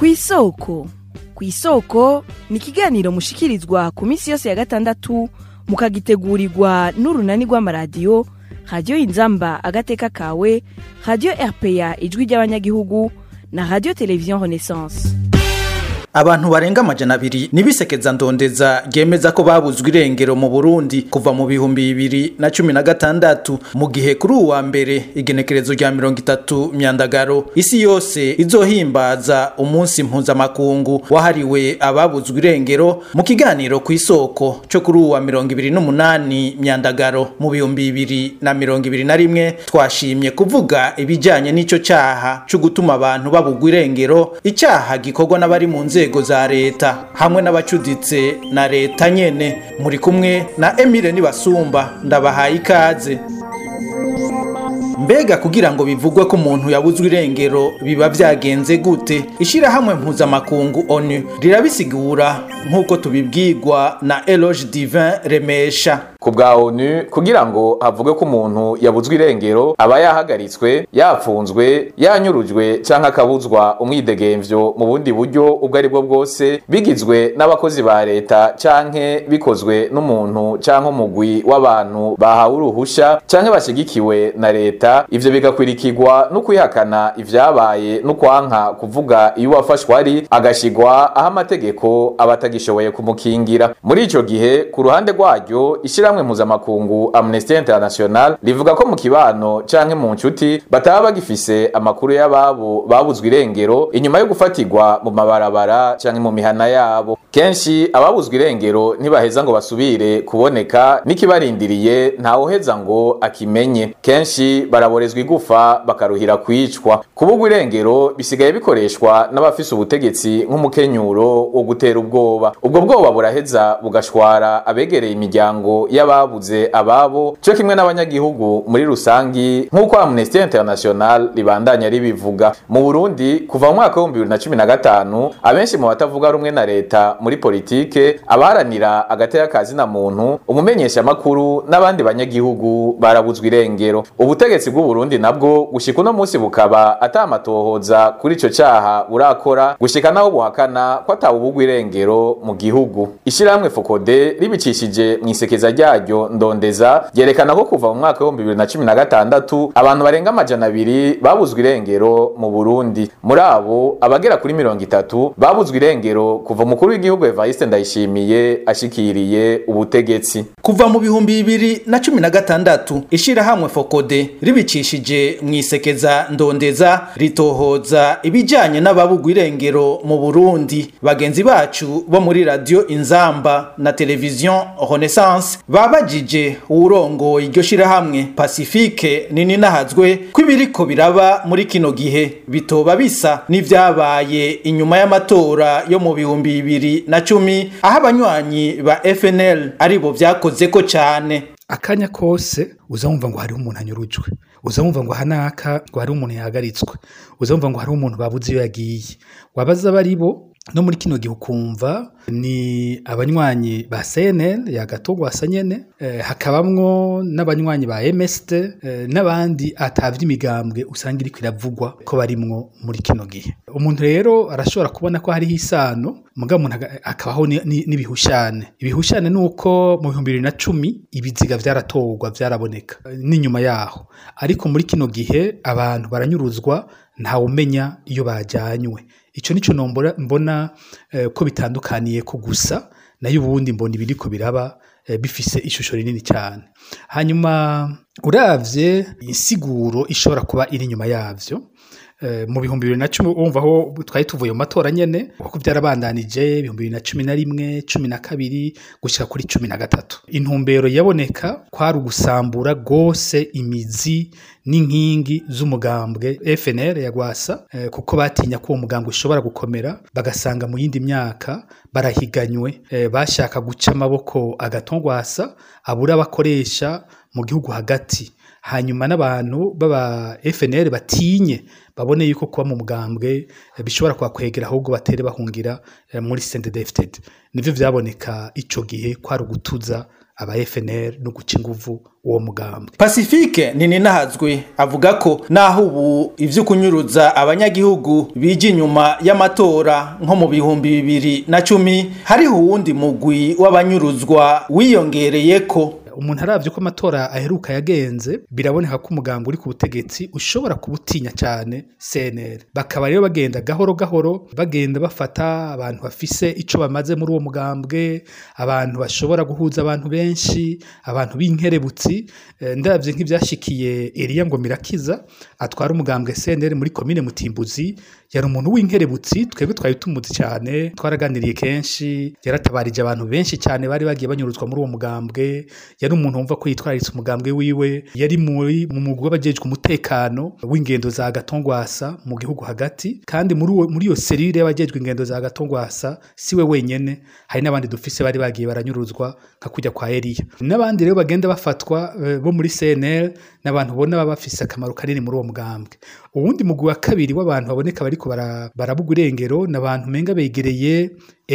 ku isoko ku isoko ni ikiganiro mushikirizwa ku minsi yose ya gatandatu mukagitegurirwa n'urunani rw'amaradiyo radiyo inzamba agateka kawe radiyo rpa ijwi ry'abanyagihugu na radiyo televiziyo renaissance abantu barenga amajana abiri nibisekeza ndondeza ryemeza ko babuzwe irengero mu Burundi kuva mu bihumbi bibiri na cumi na gatandatu mu gihe kuri uwa mbere igenekerezo rya mirongo itatu myandagaro isi yose izohimbaza umunsi mpuzamakungu wahariwe ababuzwe irengero mu kiganiro ku isoko cyo kuri uwa mirongo ibiri n'umunani myandagaro mu bihumbi bibiri na mirongo ibiri na rimwe twashimye kuvuga ibijyanye n'ico caha co gutuma abantu babugwa irengero icyaha gikorwa n'abari mu nzego inzego za leta hamwe n'abacuditse na leta nyene muri kumwe na Emile Nibasumba ndabahaye ikaze mbega kugira ngo bivugwe ko umuntu yabuzwe irengero biba vyagenze gute ishirahamwe mpuzamakungu onu rirabisigura nk'uko tubibwirwa na Eloge Divin Remesha ku bwa onu kugira ngo havugwe ko umuntu yabuzwe irengero aba yahagaritswe yapfunzwe yanyurujwe canke akabuzwa umwidegemvyo mu bundi buryo ubwo ari bwo bwose bigizwe n'abakozi ba leta canke bikozwe n'umuntu canke umugwi w'abantu bahawe uruhusha canke bashigikiwe na leta ivyo bigakwirikirwa no kwihakana ivyabaye no kwanka kuvuga iyo uwafashwe ari agashigwa aho amategeko aba atagishoboye kumukingira muri ico gihe ku ruhande rwaryo ishirahamwe mpuzamakungu amnesty international rivuga ko mu kibano canke mu nshuti bataba bagifise amakuru y'ababo babuzwe irengero inyuma yo gufatirwa mu mabarabara canke mu mihana yabo kenshi ababuzwe irengero ntibaheza ngo basubire kuboneka n'ikibarindiriye ntawuheza ngo akimenye kenshi baraborezwa igufa bakaruhira kwicwa kubugwa irengero bisigaye bikoreshwa n'abafise ubutegetsi nk'umukenyuro wo gutera ubwoba ubwo bwoba buraheza bugashwara abegereye imiryango y'ababuze ababo cyo kimwe n'abanyagihugu muri rusangi nk'uko Amnesty International ribandanya ribivuga mu Burundi kuva mu mwaka w'ibihumbi bibiri na cumi na gatanu abenshi mu batavuga rumwe na leta muri politike abaharanira agateka kazina muntu umumenyeshamakuru n'abandi banyagihugu barabuzwa irengero ubutegetsi bw'u Burundi nabwo gushika uno munsi bukaba atamatohoza kuri ico caha burakora gushika naho buhakana ko atawubugwa irengero mu gihugu ishirahamwe Fokode ribicishije mu isekeza ryaryo ndondeza ryerekana ko kuva mu mwaka w'ibihumbi bibiri na cumi na gatandatu abantu barenga amajana abiri babuzwa irengero mu Burundi muri abo abagera kuri mirongo itatu babuzwa irengero kuva umukuru w'igihugu Evariste Ndayishimiye ashikiriye ubutegetsi kuva mu bihumbi bibiri na cumi na gatandatu ishirahamwe Fokode ribicishije mu isekeza ndondeza ritohoza ibijanye n'ababugwa irengero mu Burundi bagenzi bacu bo muri radio Inzamba na televiziyo Renaissance babajije uwurongoye iryo shirahamwe Pacifique nini nahazwe ko ibiriko biraba muri kino gihe bitoba bisa n'ivyabaye inyuma y'amatora yo mu bihumbi bibiri na cumi aho abanywanyi ba FNL aribo vyakoze ko cane akanya kose uzamumva ngo hariho umuntu anyurujwe uzamumva ngo hanaka ngo hariho umuntu yahagaritswe uzamumva ngo hariho umuntu babuze iyo yagiye wabaza abari bo no muri kino gihe ukumva ni abanywanyi ba CNL yagatogwa asa nyene eh, hakabamwo n'abanywanyi ba MST eh, n'abandi atavye imigambwe usanga iriko iravugwa ko barimwo muri kino gihe umuntu rero arashobora kubona ko hariho isano muga umuntu akabaho n'ibihushane ibihushane nuko mu bihumbi bibiri na cumi ibiziga vyaratorwa vyaraboneka n'inyuma yaho ariko muri kino gihe abantu baranyuruzwa ntawumenya iyo bajanywe ico nico nombora mbona eh, ko bitandukaniye ko gusa nayo ubundi mbona ibiriko biraba eh, bifise ishusho rinini cyane hanyuma uravye insiguro ishobora kuba iri inyuma yavyo mu bihumbi bibiri na cumi wumva aho twari tuvuye mu matora nyene kuko byarabandanije ibihumbi bibiri na cumi na rimwe cumi na kabiri gushyira kuri cumi na gatatu intumbero yaboneka kwari ugusambura rwose imizi n'inkingi z'umugambwe FNL ya Gwasa eh, kuko batinya ko uwo mugambwe ushobora gukomera bagasanga mu yindi myaka barahiganywe eh, bashaka guca amaboko agatongwasa abura abakoresha mu gihugu hagati hanyuma n'abantu baba FNL batinye babone yuko kuba mu mugambwe bishobora kubakwegera ahubwo batere bahungira muri CNDD-FDD nivyo vyaboneka ico gihe kwari ugutuza aba FNL no guca inguvu uwo mugambwe Pacifique Nininahazwe avuga ko naho ubu ivyo kunyuruza abanyagihugu bije inyuma y'amatora nko mu bihumbi bibiri na cumi hariho uwundi mugwi w'abanyuruzwa wiyongereyeko umuntu aravye ko amatora aheruka yagenze biraboneka ko umugambwe uri ku butegetsi ushobora kubutinya cyane CNL bakaba rero bagenda gahoro gahoro bagenda bafata abantu bafise ico bamaze muri uwo mugambwe abantu bashobora guhuza abantu benshi abantu b'inkerebutsi eh, ndavye nk'ivyashikiye Elia ngo mirakiza atwara umugambwe CNL muri komine Mutimbuzi yari umuntu w'inkerebutsi twebwe twari tumuzi cyane twaraganiriye kenshi yaratabarije abantu benshi cyane bari bagiye banyuruzwa muri uwo mugambwe yari umuntu wumva ko yitwararitse umugambwe wiwe yari muri mu mugwi w'abajejwe umutekano w'ingendo za gatongwasa mu gihugu hagati kandi muri uwo- muri iyo serire y'abajejwe ingendo za gatongwasa siwe wenyene hari n'abandi dufise bari bagiye baranyuruzwa nka kujya kwa Elia n'abandi rero bagenda bafatwa eh, bo muri CNL n'abantu ubona baba bafise akamaro kanini muri uwo mugambwe uwundi mugwi wa kabiri w'abantu baboneka bariko bara- barabugwa irengero n'abantu menga begereye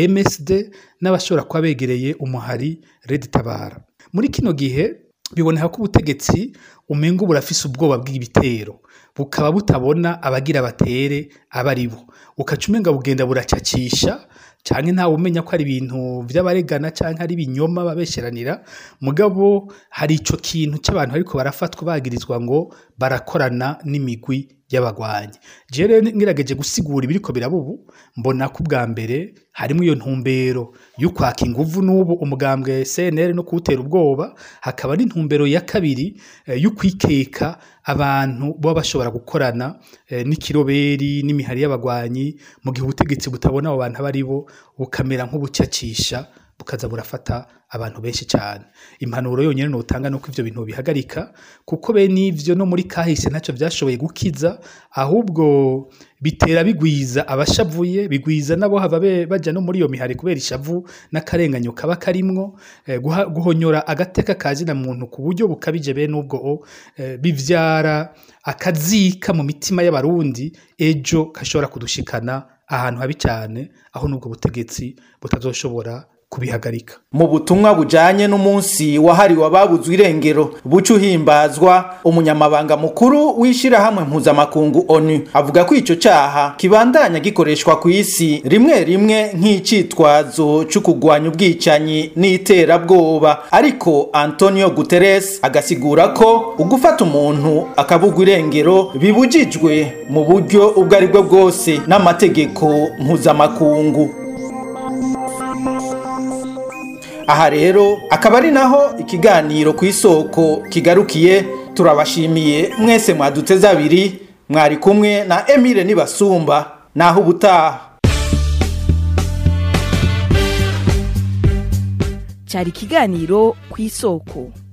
MSD n'abashobora kuba begereye umuhari Red Tabara muri kino gihe biboneka ko ubutegetsi umenga burafise ubwoba bw'ibitero bukaba butabona abagira batere abari bo ukaca umenga bugenda buracacisha canke ntawe umenya ko ari ibintu vy'abaregana canke ari ibinyoma babesheranira mugabo hari ico kintu c'abantu ariko barafatwa bagirizwa ngo barakorana n'imigwi y'abagwanyi je rero ngerageje gusigura ibiriko birabubu mbona ko ubwa mbere harimo iyo ntumbero yo kwaka inguvu n'ubu umugambwe CNL no kuwutera ubwoba hakaba n'intumbero ya kabiri eh, yo kwikeka abantu baba bashobora gukorana eh, n'ikiroberi n'imihari y'abagwanyi mu gihe ubutegetsi butabona abo bantu abari bo bukamera nk'ubucacisha bukaza burafata abantu benshi cyane impanuro yonyine notanga nuko ivyo bintu bihagarika kuko be n'ivyo no muri kahise ntacyo vyashoboye gukiza ahubwo bitera bigwiza abashavuye bigwiza nabo hava be- baja no muri iyo mihari kubera ishavu n'akarenganyo kaba karimwo eh, guha- guhonyora agateka kazina muntu ku buryo bukabije bene ubwo eh, bivyara akazika mu mitima y'abarundi ejo gashobora kudushikana ahantu habi cyane aho n'ubwo butegetsi butazoshobora kubihagarika mu butumwa bujanye n'umunsi wahariwe ababuzwe irengero buca uhimbazwa umunyamabanga mukuru w'ishirahamwe mpuzamakungu onu avuga ko ico caha kibandanya gikoreshwa ku isi rimwe rimwe nk'icitwazo co kugwanya ubwicanyi n'iterabwoba ariko antonio guterres agasigura ko ugufata umuntu akabugwa irengero bibujijwe mu buryo ubwo ari bwo bwose n'amategeko mpuzamakungu aha rero akaba ari naho ikiganiro ku isoko kigarukiye turabashimiye mwese mwaduteze abiri mwari kumwe na emile nibasumba naho ubutaha cyari ikiganiro ku isoko